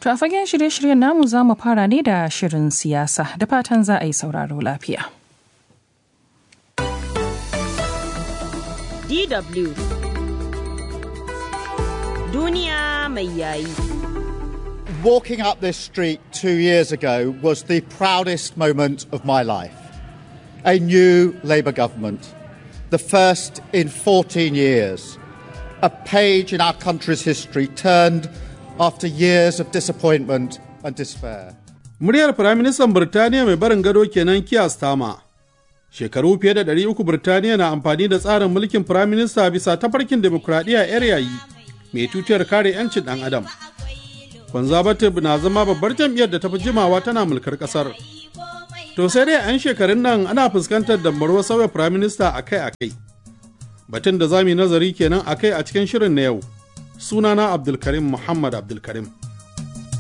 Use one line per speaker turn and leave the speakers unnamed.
To a fagen shirye-shiryen namu za mu fara ne da shirin siyasa da fatan za a yi sauraro lafiya.
DW Duniya mai yayi.
Walking up this street two years ago was the proudest moment of my life. A new Labour government, the first in 14 years. A page in our country's history turned after years of disappointment and despair.
Muryar Firaministan Birtaniya mai barin gado kenan Keir Starmer. Shekaru fiye da ɗari uku Birtaniya na amfani da tsarin mulkin Firaminista bisa tafarkin demokuraɗiyya 'yar yayi mai tutiyar kare 'yancin ɗan adam. Conservative na zama babbar jam'iyyar da ta fi jimawa tana mulkar ƙasar. To sai dai 'yan shekarun nan ana fuskantar dambarwar sauya Firaminista akai-akai. Batun da za mu yi nazari kenan akai a cikin shirin na yau. Sunana Abdulkarim Muhammad Abdulkarim.